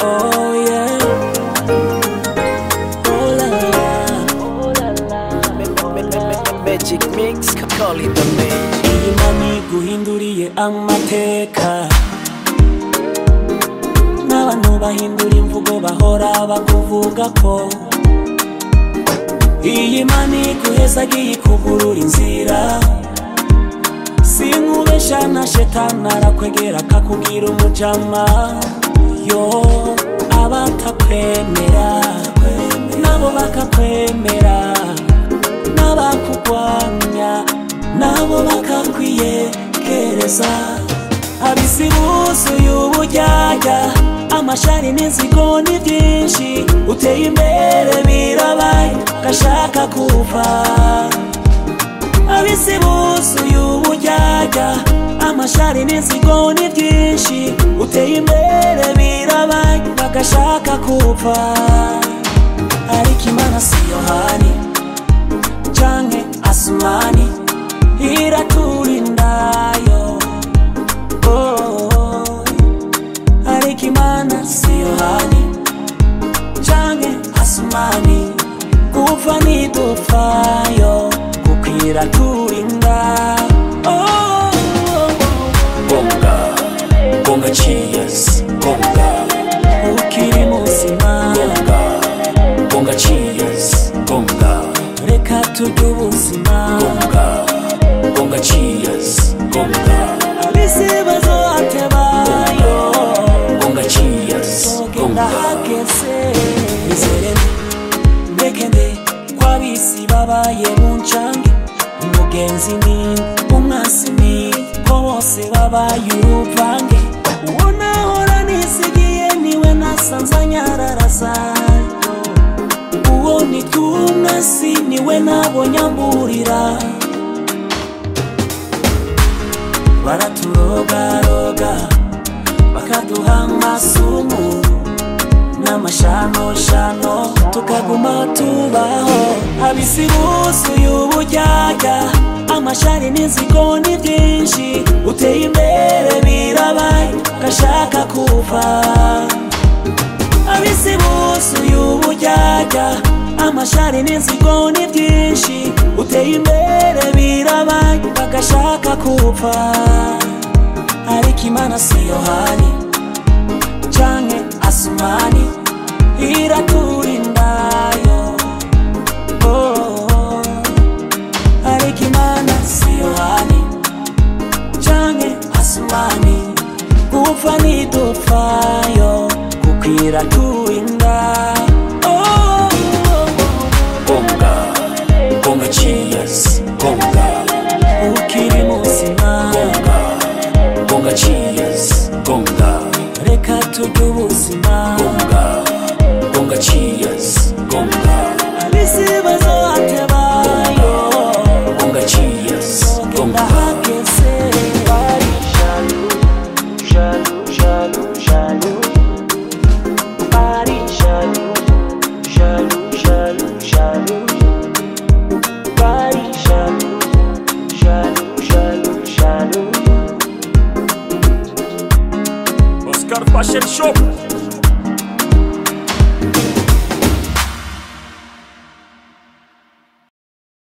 Oh yeah. Oh la la. Magic mix, call it the magic. Iyi mami guhinduriye amateka n'abantu bahindura imvugo bahora bakuvuga ko iyi mani guhezagiye ikugurura inzira sinkubesha na shetani arakwegera akakubwira umujama yo abatakwemera nabo bakakwemera n'abakugwanya nabo bakakwiyegereza abisi buzuye ubujyajya amashari n'inzigo ni byinshi uteye imbere birabaye gashaka kuva abisi buzuye ubujyajya amashari n'inzigo ni byinshi uteye imbere birabaye bagashaka kuva ariko imana si yohani canke asumani iraturindayo oh, ariko imana si yohani canke asumani gupfa ntidupfayo kuko iraturinda oh, Bonga, bonga cheers, bonga, ukiri muzima bonga, bonga cheers, bonga, reka turye ubuzima bonga, bonga cheers, bonga, abisi bazohatebayo bonga cheers, genda bonga. hageze izere ndeke nde kwabisi babaye muncange umugenzi ni umwasi ni ko bose babaye uruvange uwo nahora nisigiye niwe nasanze anyararazayo uwo ni twumwasi niwe nabonye amburira baraturogaroga bakaduha amasumu n'amashanoshano tukaguma tubaho abisi buzuye ubujyajya amashari n'inzigo ni byinshi uteye imbere birabaye gashaka kuva abisi buzuye ubujyajya amashari n'inzigo ni byinshi uteye imbere birabaye bagashaka kuva ariko imana si yohani canke asumani iraturindayo oh, ariko imana si yohani canke asumani gupfa ntidupfayo kuko iraturinda oh, Bonga, bonga cheers, bonga, ukiri muzima bonga, bonga cheers, bonga, reka turye ubuzima bonga, bonga cheers, bonga, abisi bazohatebayo bonga cheers, genda bonga. hageze Jaloux, jaloux, jaloux. Paris jaloux, jaloux, jaloux, jaloux. Paris jaloux, jaloux, jaloux, jaloux. Oscar Fashion Shop.